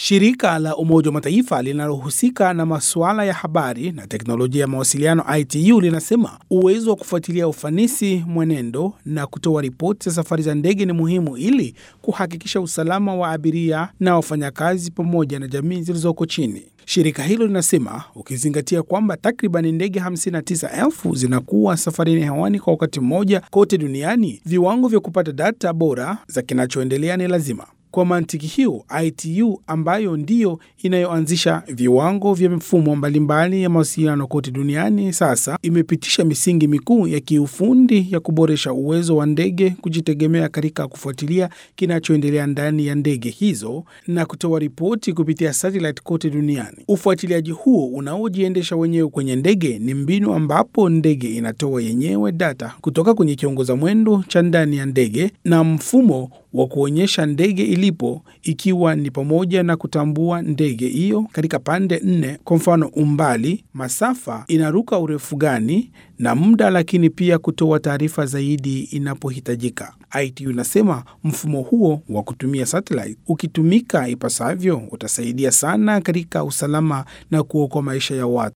Shirika la Umoja wa Mataifa linalohusika na masuala ya habari na teknolojia ya mawasiliano ITU linasema uwezo wa kufuatilia ufanisi, mwenendo na kutoa ripoti za safari za ndege ni muhimu ili kuhakikisha usalama wa abiria na wafanyakazi pamoja na jamii zilizoko chini. Shirika hilo linasema ukizingatia kwamba takriban ndege 59,000 zinakuwa safarini hewani kwa wakati mmoja kote duniani, viwango vya kupata data bora za kinachoendelea ni lazima. Kwa mantiki hiyo, ITU ambayo ndiyo inayoanzisha viwango vya mifumo mbalimbali ya mawasiliano kote duniani sasa imepitisha misingi mikuu ya kiufundi ya kuboresha uwezo wa ndege kujitegemea katika kufuatilia kinachoendelea ndani ya ndege hizo na kutoa ripoti kupitia satellite kote duniani. Ufuatiliaji huo unaojiendesha wenyewe kwenye ndege ni mbinu ambapo ndege inatoa yenyewe data kutoka kwenye kiongoza mwendo cha ndani ya ndege na mfumo wa kuonyesha ndege ilipo ikiwa ni pamoja na kutambua ndege hiyo katika pande nne, kwa mfano umbali, masafa, inaruka urefu gani na muda, lakini pia kutoa taarifa zaidi inapohitajika. ITU inasema mfumo huo wa kutumia satellite ukitumika ipasavyo utasaidia sana katika usalama na kuokoa maisha ya watu.